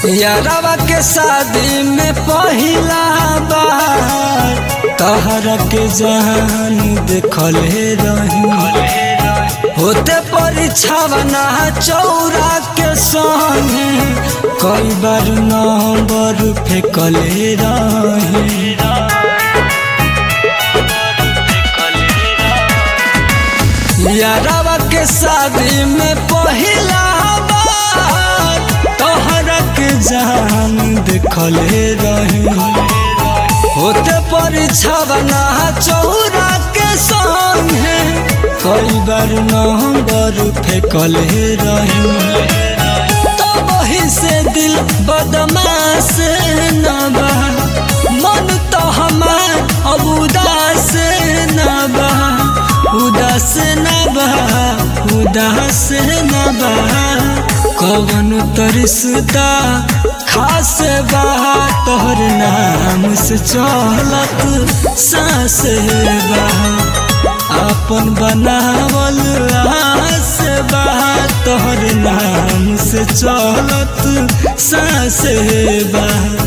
यारवा के शादी में पहिला बार तहरा के जान देखले रही होते परीक्षावना चौरा के संगे कई बार नंबर फेंकले रही यारवा के शादी में पहिला बार तोहरा के जान देखले रही होते परीक्षावना चौरा के संगे कई बार नंबर फेंकले रही तो वही से दिल बदमाश न बा मन तो हमार अब उदास न बा उदास न बा उदास न बा कवन तरिसता खास बा तोहर नाम से चलत सास बा अपन बनावल आस बा तोहर नाम से चलत सास बा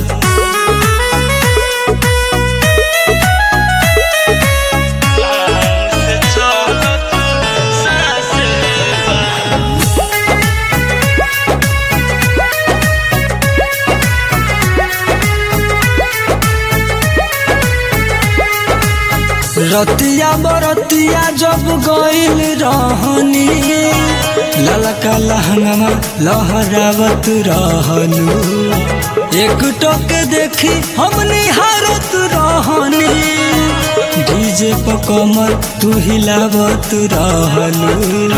रतिया बरतिया जब गईल रहनी ललका लहंगमा लहरावत रहलू एक टोक देखी हम निहारत रहनी डीजे पर कमर तू हिलावत रहलू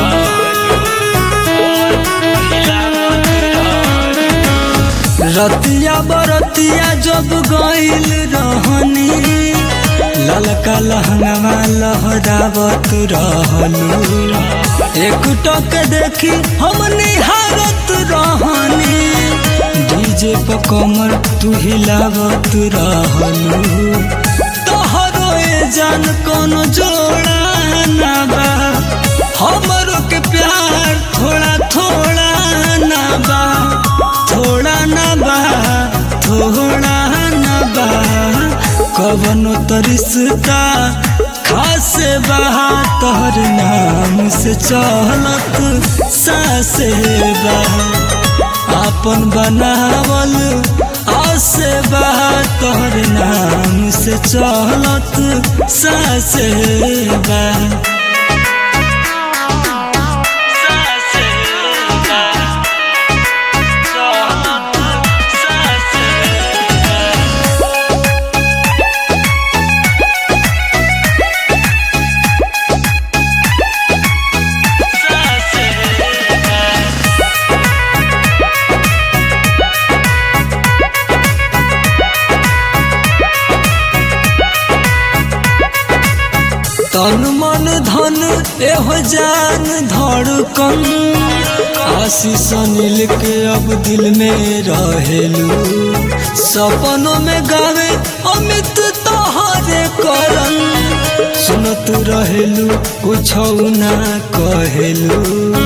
रतिया बरतिया जब गईल रहनी ललका लहंगवा लहरावत रहलू एक टक देखी हम निहारत रहनी डीजे पर कमर तू हिलावत रहलू तोहरो ए जान कोनो जोड़ा ना बा हमरो के प्यार थोड़ा थोड़ा ना बा थोड़ा ना बा थोड़ा ना बा कवनो तरिसता खास बहा तोहर नाम से चलत सास बा अपन बनावल आस बहा तोहर नाम से चलत सास बा तन मन धन एहो जान धड़कन आशीष अनिल के अब दिल में रहेलू सपनों में गावे अमित तोहरे करन सुनत रहेलू कुछ ना कहेलू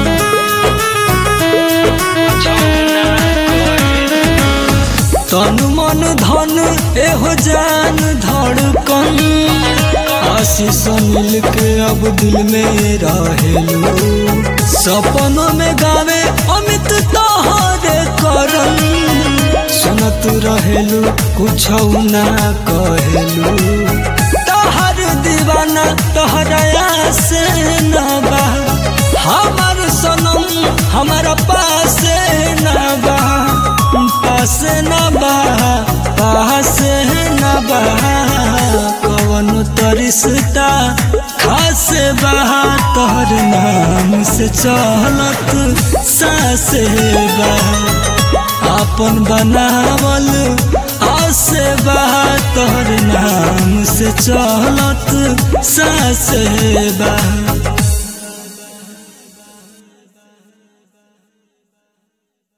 तन मन धन एहो जान धड़कन आशीष मिल के अब दिल में रहेलू सपनों में गावे अमित तोहरे करन सुनत रहेलू कुछ ना कहेलू तोहर दीवाना तोहरा से न बा हमार सनम हमारा पास न बा पास न बा पास न बा कवन तरिसता खास बहा तोहर नाम से चलत सास बा अपन बनावल आस बहा तोहर नाम से चलत सास बा